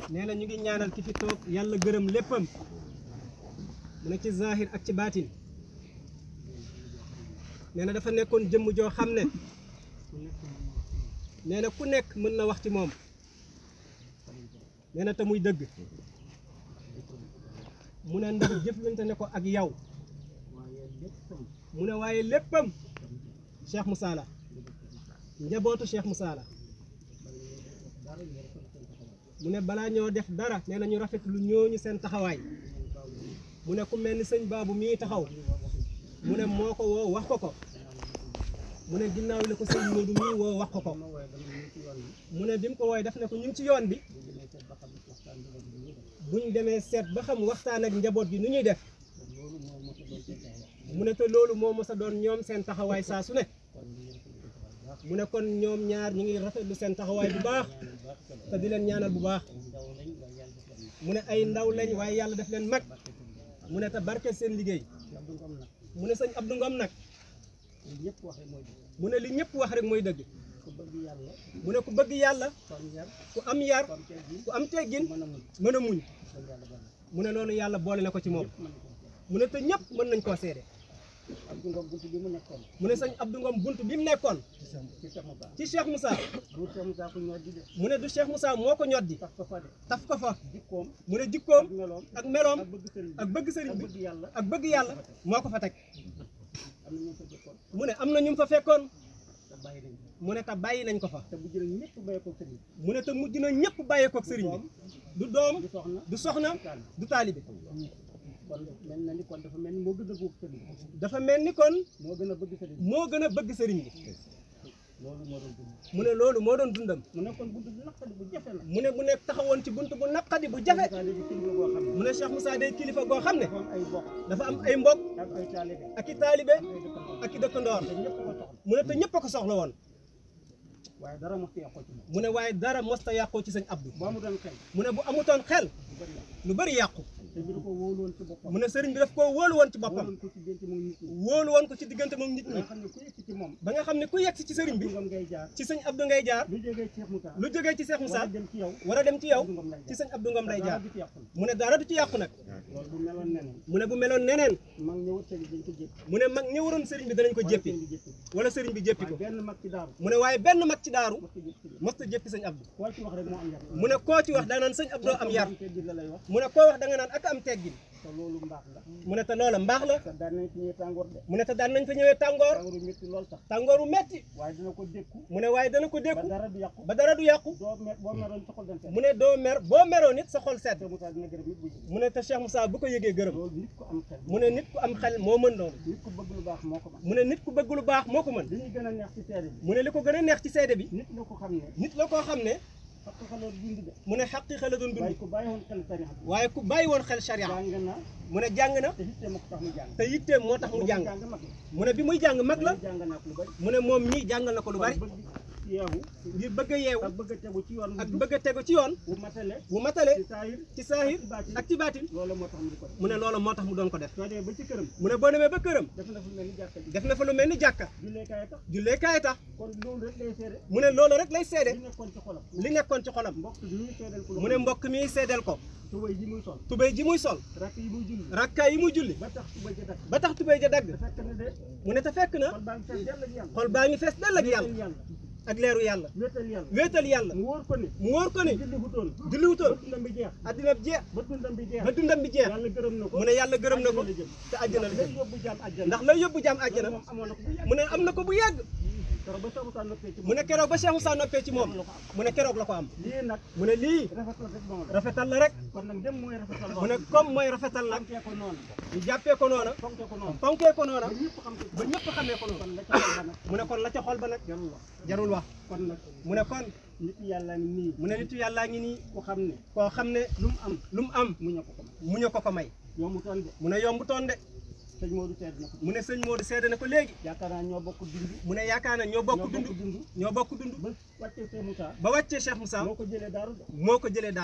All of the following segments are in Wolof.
nee na ñu ngi ñaanal ki fi toog yàlla gërëm léppam mu ne ci zahir ak ci baatin nee na dafa nekkoon jëmm joo xam ne nee na ku nekk mën na wax ci moom nee na te muy dëgg mu ne ndax jëflante ne ko ak yow mu ne waaye léppam Cheikh Moussa la njabootu Cheikh Moussa la mu ne balaa ñoo def dara nee na ñu rafetlu ñooñu seen taxawaay mu ne ku mel ni sëñ baabu mii taxaw mu ne moo ko woo wax ko ko mu ne ginnaaw li ko sëñ Modou mii woo wax ko ko mu ne bi mu ko wooye def ne ko ñu ngi ci yoon bi buñ demee seet ba xam waxtaan ak njaboot gi nu ñuy def mu ne te loolu moo mos a doon ñoom seen taxawaay saa su ne mu ne kon ñoom ñaar ñu ngi rafetlu seen taxawaay bu baax te di leen ñaanal bu baax mu ne ay ndaw lañ waaye yàlla def leen mag mu ne te barke seen liggéey mu ne sëñ Abdou Ngom nag mu ne li ñëpp wax rek mooy dëgg mu ne ku bëgg yàlla ku am yar ku am teggin mën a muñ mu ne loolu yàlla boole na ko ci moom mu ne te ñëpp mën nañ koo seede Abdou Ngom buntu bi mu nekkoon mu ne sëñ Abdou Ngom bunt bi mu nekkoon ci Cheikh Moussa ci Cheikh Moussa bu Cheikh Moussa ku ñoo di de mu ne du Cheikh Moussa moo ko ñoddi tax ko fa de taf ko fa jikkoom mu ne jikkoom ak meloom ak meloom ak bëgg sëriñ bi ak bëgg sëriñ ak bi bëgg yàlla ak bëgg yàlla moo ko fa teg am na ñu fa jikkoon mu ne am na ñu mu fa fekkoon te bàyyi nañ ko mu ne te bàyyi nañ ko fa te bu jëlee ñëpp bàyyi ko sëriñ mu ne te mujj na ñëpp bàyyeekook sëriñ bi du doom du soxna du soxna du taalibe kon mel na ni kon dafa mel ni moo gën a bëgg sëriñ bi dafa mel ni kon moo gën a bëgg sëriñ bi moo gën a bëgg sëriñ bi loolu moo doon dund mu ne loolu moo doon dundam mu nekkoon buntu bu naqari bu jafe la mu ne bu nekk taxawoon ci bunt bu naqadi bu jafe Moussa léegi kilifa boo xam ne mu ne Cheikh Moussa day kilifa goo xam ne dafa am ay bokk dafa am ay mbokk ak ay taalibe ak i taalibe ak ay dëkkandoo ak i dëkkandoor te ñëpp ko soxla mu ne te ñëpp a ko soxla woon waaye dara mos ci yàqoo ci moom mu ne waaye dara mosta yàqoo ci sëñ Abdou boo mu doon xel mu ne bu amutoon xel du bëri yàqu lu bëri yàqu te bi da ko wóoloon ci boppam mu ne sëriñ bi daf koo wóolu woon ci boppam wóoloon ko ci dénc moom nit ñi wóolu woon ko ci diggante moom nit nga ñi xam ne ku yëkk ci moom ba nga xam ne ku yegg si ci sëriñ bi Abdou Ngom ngay jaar ci sëñ Abdou ngay jaar lu jógee Cheikh Moussa lu jógee ci Cheikh war Moussa a dem ci yow war a dem ci yow Abdou Ngom lay ci jaar sëñ Abdou Ngom lay jaar dara du ci yàqu mu ne dara du ci yàqu nag loolu bu meloon neneen mu ne bu meloon neneen mag ñëwut sëriñ dañ ko jéppi mu ne mag ñi waroon sëriñ bi danañ ko jéppi wala sëriñ bi jéppi wala sëriñ bi jéppi waaye ko benn mag ci daaru mu ne waaye benn mag ci daaru mos ko jéppi sëriñ mosta jéppi sëñ Abdou koo ci wax rek moo am yar mu ne koo ci wax danaan sëñ Abdou am yar te biir la lay wax mu ne koo wax da nga naan ak am teggin te loolu mbaax la mu ne te loola mbaax la te daan nañ fi ñëwee tàngoor de mu ne te daan nañ fa ñëwee tàngoor tàngooru métti lool sax tàngooru metti waaye dina ko dékku mu ne waaye dana ko ba dékku dara du yàqu ba dara du yàqu doo mer boo meroon sa xol dañ seet mu ne doo mer boo meroo nit sa xol sedd Cheikh Moussa dina gërëm nit bu jëm mu ne te Cheikh Moussa bu ko yëgee gërëm loolu nit ko am xel mu ne nit ku am xel moo mën loolu nit ko bëgg lu baax moo ko man mu ne nit ku bëgg lu baax moo ko mën li ñuy gën a neex ci seede bi mu ne li ko gën a neex ci seede bi nit la ko xam ne nit la koo xam ne parce que xaloor dund de mu ne xaqiiqa la doon waaye dund ku bàyyi woon xel tarixa bi waaye ku bàyyi woon xel sharia jàng na mu ne jàng na te hitte ma ko tax mu jàng te yitteem moo tax mu jàng jàng mag la mu ne bi muy jàng mag la jàng naa ko lu bari mu ne moom mii jàngal na ko lu bari bëgg yeewu ngir bëgg a yeewu ak bëgg a tegu ci yoon ak bu jub bëgg a tegu ci yoon bu matale bu matale ci saayir ci saahir ci baatin ak ci baatin loolu moo tax mu di ko def mu ne loolu moo tax mu doon ko def soo demee ba ci këram mu ne boo demee ba këram def na fu mel ni jàkka ji def na fa lu mel ni jàkka julleekaay tax jullee kaay tax kon loolu rek lay seede mu ne loolu rek lay seede li nekkoon ci xolam li nekkoon ci xolam mbokk bi ñuy seedal ko mu ne mbokk mi seedeel ko tubay ji muy sol tubéy ji muy sol rakk yi muy julli rakkaay yi muy julli ba tax tubay ji dakk ba tax tubéy ja dagg te fekk na de mu ne te fekk na xol baa ngi fees dell ak yàlla xol baa ngi fees dell ak yàlla wéetal yàlla ak leeru yàlla wéetal yàlla wéetal yàlla mu wóor ko ni mu wóor ko ni julli wutoon julliwutoon ba dundam bi jeex addina bi jeex ba dundam bi jeex ba dundam bi jeex yàlla gërëm na ko mu ne yàlla gërëm na ko àjjana la jëm. te àjjana la lay jëm yóbbu jaam àjjana ndax lay yóbbu jaam àjjana moom amoon na ko bu yàgg mu ne am na ko bu yàgg keroog ba Cheikh Moussa noppee ci mu ne keroog ba Cheikh Moussa noppee ci moom mu ne keroog la ko am lii nag mu ne lii rafetal rek moom la rafetal la rek kon nag dem mooy rafetal mu ne comme mooy rafetal nag fonkee ko noonu ñu jàppee ko noona fonkee ko noonu fonkee ko noona ba ñëpp xam ko ba ñëpp xamee ko kon noonu la ca xol ba nag mu ne kon la ca xol ba nag jarul wax jarul wax kon nag mu ne kon nit yàlla ngi nii mu ne nitu yàllaa ngi nii ku xam ne koo xam ne lu mu am lu mu am mu ña ko ko may mu ñu ko ko may yombu toon de mu ne yomb toon de sëñ Modou seet na ko mu ne sëñ Modou seede na ko léegi yaakaar naa ñoo bokk dund mu ne yaakaar na ñoo bokk ñoo dund bokk dund ñoo bokk dund ba wàccee Cheikh Moussa ba wàccee Cheikh Moussa moo ko jëlee daaru de moo ko jëlee daaru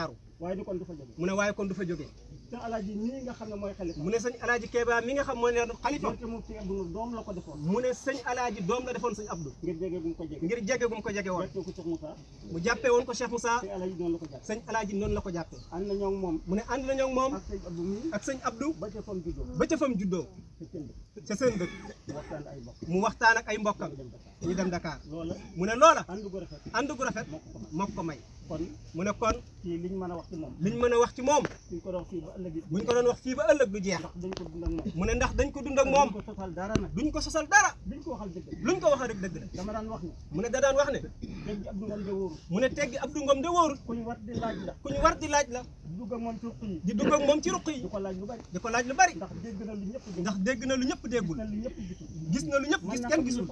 waaye di kon du fa jóge mu ne waaye kon du fa jógee te alaaji nii nga xam ne mooy xalifa mu ne sëñ alaaji Keeba mi nga xam moo ne xalifa donte moom si Abdou doom la ko defoon mu ne sëñ alaaji doom la defoon sëñ Abdou ngir jege bu mu ko jege ngir jege gum ko jege woon jàppee ko Cheikh Moussa mu jàppee woon ko Cheikh Moussa te alaaji noonu la ko jàpp sëñ alaaji noonu la ko jàppee ànd na ñoo ngi moom mu ne ànd nañoo ak moom ak sëñ Abdou mii ak sëñ Abdou ba ca fam juddoo ba ca fam juddoo te kenn ca seen dëkk waxtaan ay bokk mu waxtaan ak ay mbokkam dem Dakar ñu dem Dakar loola mu ne loola ànd gu rafet ànd gu rafet moo ko ko may moo ko may kon mu ne kon kii liñ mën a wax ci moom liñ mën a wax ci moom suñ ko doon fii ba ëllëg it buñ ko doon wax fii ba ëllëg du jeex ndax dañ ko dund ak moom mu ne ndax dañ ko dund ak moom duñ ko sosal dara nag duñ ko sosal dara duñ ko waxal dëgg luñ ko wax rek dëgg la dama daan wax ne mu ne da daan wax ne dégg Abdou Ngom de wóoru mu ne teggi Abdou Ngom de wóorul kuñ war di laaj la ku ñu war di laaj la dugg ak moom ci ruq yi di dugg ak moom ci ruq yi di ko laaj lu bari di ko laaj lu bari ndax dégg na lu ñëpp dégg ndax dégg na lu ñëpp déggul na lu ñëpp gisul gis na lu ñëpp gis kenn gisul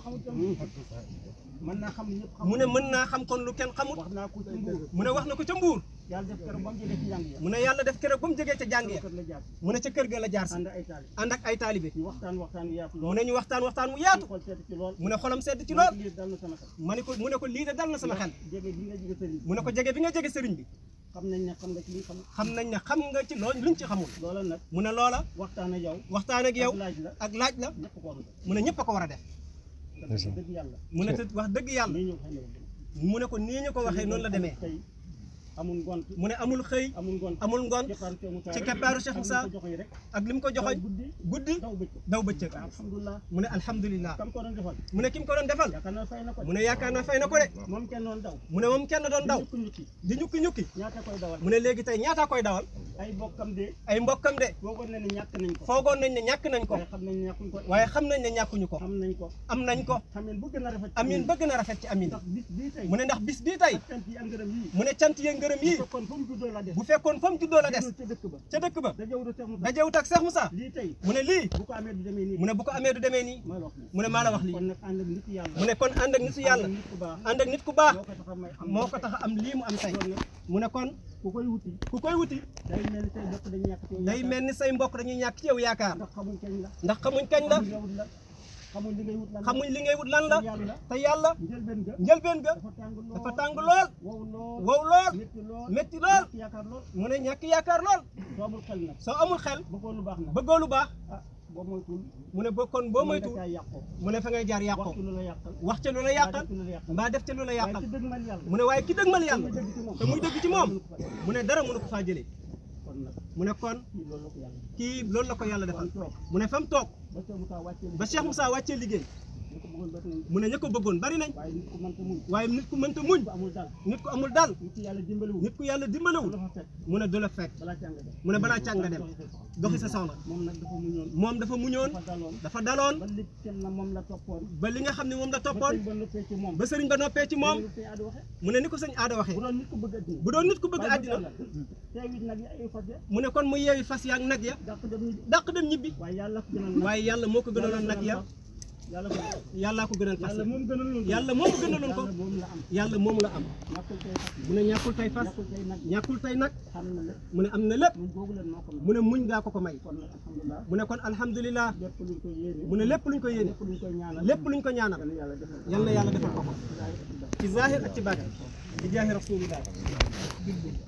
mën naa xam lu ñëpp xam mu ne mën naa xam kon lu kenn xamut wax naa ko ci mbuur mu ne wax na ko ca mbuur yàlla def keroog ba mu jógee ci njàng ya mu ne yàlla def keroog ba mu jógee ca jàng ya kër la jaar mu ne ca kër ga la jaar si ànd ay taali ànd ak ay taalibe ñu waxtaan waxtaan yu yaatu mu lool ne ñu waxtaan waxtaan mu yaatu xool seet ci lool mu ne xolam sedd ci lool lii dal na sama xel ma ne ko mu ne ko lii de dal na sama xel jege bi nga jege sëriñ bi mu ne ko jege bi nga jege sëriñ bi xam nañ ne xam nga ci li xam xam nañ ne xam nga ci loolu luñ ci xamul loola nag mu ne loola waxtaan ak yow waxtaan ak yow ak laaj la ak laaj la ñëpp ko war a def mu ne ñëpp a ko war a def te dëgg yàlla mu ne te wax dëgg yàlla nii ñu ko xamee mu ne ko nii ñu ko waxee noonu la demee tey amul ngont mu ne amul xëy amul ngont amul ngoon ci ci keppaaru Cheikh Moussa ko joxe rek ak li mu ko joxoñ guddi guddi daw bëccëg daw bëccëg alhamdulilah mu ne alhamdulilah kam ko doon defal mu ne ki mu ko doon defal yaakaar naa fay na ko mu ne yaakaar naa fay na ko de moom kenn doon daw mu ne moom kenn doon daw ñukki ñukki di ñukki ñukki ñaata koy dawal mu ne léegi tey ñaataa koy dawal ay bokkam de ay mbokkam de boogoon na ne ñàkk nañ ko foogoon nañ ne ñàkk nañ ko waaye xam nañ ne ñàkkuñ ko waaye xam nañ ne ñàkkuñu ko xam nañ ko am nañ ko xameen bu gën a rafet amin bëgg na rafet ci amin ndax bis bii tey mu ne ndax bis bii tey ak cant yi ak ngërëm yii mu ne cant yee ngërëm yii kon fu mu juddoo la des bu fekkoon fa mu juddoo la des ca dëkk ba ca dëkk ba da jaww da Cheikh Moussa dajewut ak Cheikh Moussa lii tey mu ne lii bu ko amee du demee nii mu ne bu ko amee du demee nii mooy wax ni mu ne maa la wax lii kon nag ànd ak nit yàlla mu ne kon ànd ak nitu yàlla ànd ak nit ku baax ànd ak nit ku baax moo ko tax a may am moo ko tax a am lii mu am tey kon nag mu ne kon ku koy wuti ku koy wuti day mel ni tey bokk dañu ñàkk ci yow day yaakaar. mel ni say mbokk dañuy ñàkk ci yow yaakaar ndax xamuñ kañ la ndax xamuñ kañ la xamuñ yow la xamuñ li ngay wut lan la xamuñ li ngay wut lan la te yàlla te yàlla njëlbeen ga njëlbeen ga dafa tàng lool dafa tàng lool wow lool wow lool métti lool métti lool ñàkk yaakaar lool mu ne ñàkk yaakaar lool soo amul xel nag soo amul xel bëggoo lu baax nag bëggoo lu baax ah boo moytuwul mu ne ba kon boo mën moytu nga caa yàqoo mu ne fa ngay jaar yàqoo waxtu lu la yàqal wax ca lu la yàqal waxtu lu la yàqal mbaa def ca lu la waaye yàqal ci dëgg man yàlla mu ne waaye ki dëgmal yàlla muy dëgg ci moom te muy dëgg ci moom mënu ko fa def. mu ne dara mënu ko faa jëlee kon nag mu ne kon kii loolu la ko yàlla kii loolu la ko yàlla defal kon toog mu ne fa mu toog ba Cheikh Moussa wàccee ba Cheikh Moussa wàccee liggéey ñu ko bëggoon bët nañ mu ne ña ko bëggoon bari nañ waaye nit ku mën ko muñ waaye nit ku mënta muñ bu amul dal nit ku amul daal nit ku yàlla dimbaliwul nit ku yàlla bu dimbalewul la fa fekk mu ne du la fekk balaa càng dem mu ne balaa càng nga dem doxi sa soxla moom nag dafa muñoon moom dafa muñoon dafa daloon dafa daloon ba lépp kenn na moom la toppoon ba li nga xam ne moom la ba toppoon tey ba noppee ci moom ba sëriñ ba noppee ci moom loolu tey Adu waxe mu ne ni ko sëñ aada waxee bu doon nit ku bëgg addina bu doon nit ku bëgg waaye àddina yàlla teewit nag yi ay fas ya mu ne kon mu yeewi fas yaag nag ya dàq dem ñibbi dàq dem ñibbi waaye yàlla ko gënal nag waaye yàlla moo ko gënaloon nag ya yàlla ko yàllaa ko gënal fas yàlla moom gënaloon yàlla moom gënaloon ko yàlla moom la am yàlla moom la am ñàkkul tey fas mu ne ñàkkul tey fas ñàkkul tey nag ñàkkul tey nag xam na lépp mu ne am na lépp ñun boobu leen moo ko mën mu ne muñ gaa ko ko may kon nag alhamdulilah mu ne kon alhamdulilah lépp luñ koy yéene mu ne lépp luñ ko yéene lépp luñ koy ñaanal lépp luñ ko ñaanal yàlla yàlla defal ko yal na yàlla defal ko ko Ilahi akbar. ci zahir ak ci baatin bi jaahi rasulillah